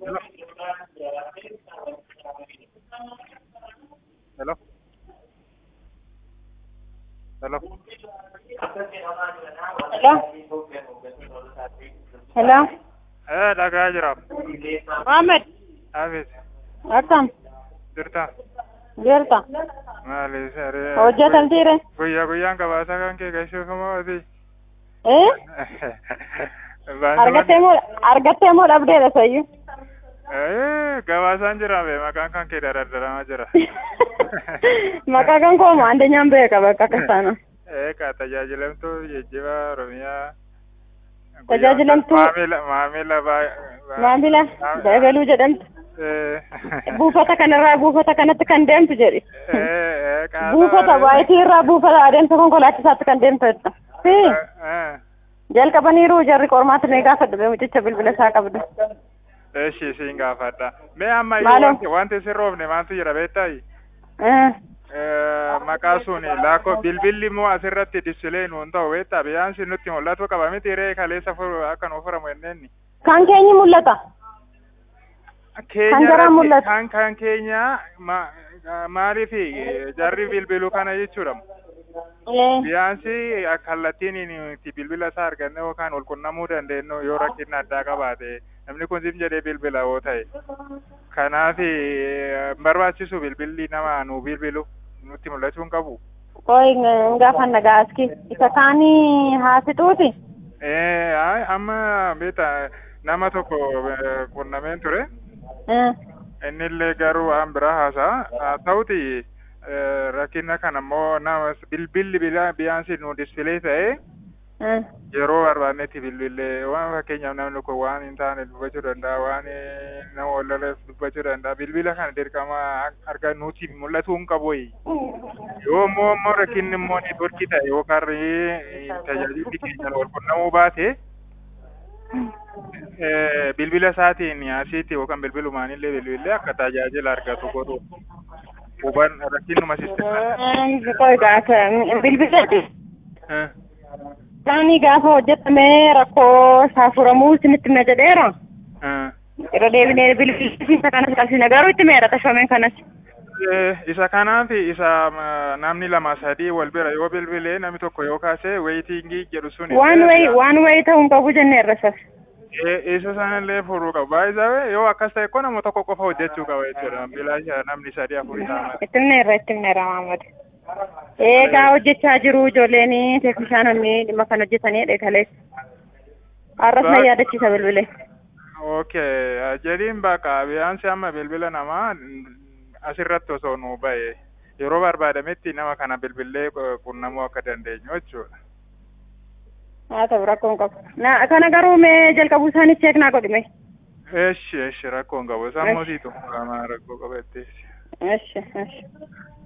Hello? Hello? Hello? Hello? Eh, dhagaa jira. Mohammed, Hafiz, akkam jirta? jirta? Maali saree? Hojjetamtiire? Guyyaa guyyaan gabaasa kan kee gashuuf moo ati? Eh? Argattee moo argattee moo dhabdeedha sayyu? Eh, gabaasaan jira be maqaan kan kee daraddaramaa jira. Maqaa kan koo moo andeenyaan beeka bakka akkasaana. Eh, ka tajaajilamtuu geejjiba Oromiyaa. Tajaajilamtuu- Maamila maamila baa- baa- Maamila Dagaluu jedhamtu. Eh, Buufata kanarraa buufata kanatti kan deemtu jedhi. eh, eh, qaasaa- Buufata baayitii irraa buufata adeemsa konkolaachisaatti kan deemtu jetta. Si Eh, jalqabaniiru jarri qormaatti ni gaafadhu bee mucicha bilbila isaa qabdu. Eshi siin gaafadha. Mee amma iyyuu Maaloo? wanti wanti sin roobne maaltu jira beektayi? Eh, Eh, Maqaa suni laakko bilbilli immoo asirratti dispilee nuun ta'u beektaa biyyaan sin nutti mul'atu qaba miti ree kaleessa furu akka nuuf furamu jenneenni. Kan keenyi mul'ata. Keenya jaraa irratti- mul'atu. kan kan keenya ma- maaliif eh, jarri bilbiluu kana jechuudha. Eh, Biyaansi kallattiin nuti bilbila isaa arganne yookaan wal qunnamuu dandeenyu yoo rakkinni addaa qabaate namni kun sim jedhee bilbila yoo ta'e. Kanaaf eh, hin barbaachisu bilbilli nama nu bilbilu nutti mul'achuu hin qabu. Koi gaafanna gaaski. Isa kaanii haasixuuti. Eh, ay, amma beeta nama tokko eh, qunnameen ture. Eh, Innillee garuu waan biraa haasa'a. Haa ta'uti eh, rakkina kana immoo nama bilbilli bila- biyaansi nu dispilee ta'e eh. yeroo barbaannetti bilbilee waan fakkeenyaaf namni kun waan hin taane dubbachuu danda'a waan eh, nama wallaleef dubbachuu danda'a bilbila kana dirqama arga nuti mul'atuu hin qabu yoo immoo immoo rakkinni immoo ni dorki ta'e yookaan eh, tajaajilli keenya wal qunnamuu baate eh, bilbila isaatiin asitti yookaan bilbilumaanillee bilbilee akka tajaajila argatu godhu huban rakkinnuma sisteemaa. Eh, Koi gaafa bilbilatti. Eh, Isaanii gaafa hojjetamee rakkoo isaa furamuu isinitti hima jedheera. eh. Yeroo deebinee bilbilisiisa kanas qabsina garuu itti meera tashfameen kanas. Eh, isa kanaaf isa ma, namni lama sadii wal bira yoo bilbilee namni tokko yoo kaase weeyitingii jedhu sun Waan wayi waan wayi ta'uu hin qabu jennee irrasas. isa sanallee furuu qaba baay'isaa yoo akkas ta'e ko nama tokko qofa hojjechuu qaba jechuudha bilaasha namni sadii afurii ta'a Itti himneerra itti himneerra Maamad. Eegaa hojjechaa jiru ijoolleen teeknishaanonni dhimma kan hojjetanii dheekalees. Har'as na yaadachiisa bilbilee. okay jedhiin bakka biyaansi amma bilbila namaa asirratti osoo nu ba'e yeroo barbaadametti nama kana bilbilee qunnamuu akka dandeenyu jechuudha. Haa ta'u rakkoo hin qabu. Na kana garuu mee jalqabuu isaanii cheek naa godhime. Eshi eshi rakkoo hin qabu sammuusiitu rakkoo qabatteessi. Eshi eshi.